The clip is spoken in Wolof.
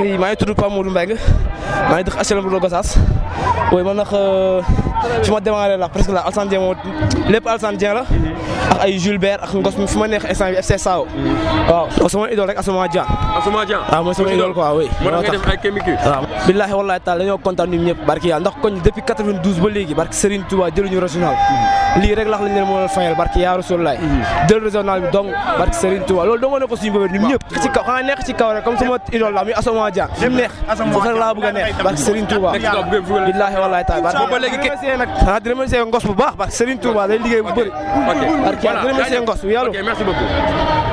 ngi maa ngi tudd Pape Modou Mbengue maa ngi dëkk HLM Lodo Gossas oui man nag fi ma démarré la presque la Alassane Dieng moom lépp Alassane Dieng la ak ay Jules Bert ak Ngos mi fi ma neex instant bi FC Sao waaw donc sama idole rek Asama Dia Asuma Dia. waaw mooy sama idole quoi oui moo tax nga def ay kémique. waaw billaahi wallaahi taala dañoo kontaan ñun ñëpp barki yàlla ndax koñ depuis 92 ba léegi barki Serigne Touba jëluñu régional lii rek lax lañ leen mën a fayal barki yaa Rasulullaay jël régional bi donc barki Serigne Touba loolu dong ne ko suñu bëbër ñun ñëpp ci kaw xanaa nekk ci kaw rek comme sama idole la muy Asama Dia fi mu neex foofu rek laa bëgg a neex barki Serigne Touba nekk ci kaw bu ngeen billaahi wallaahi taala Boobu ba léegi di remercier nag ah di remercier ngos bu baax barki Serigne Touba day liggéey bu bëri ok barki yàlla di remercier ngos yàlla ok merci beaucoup.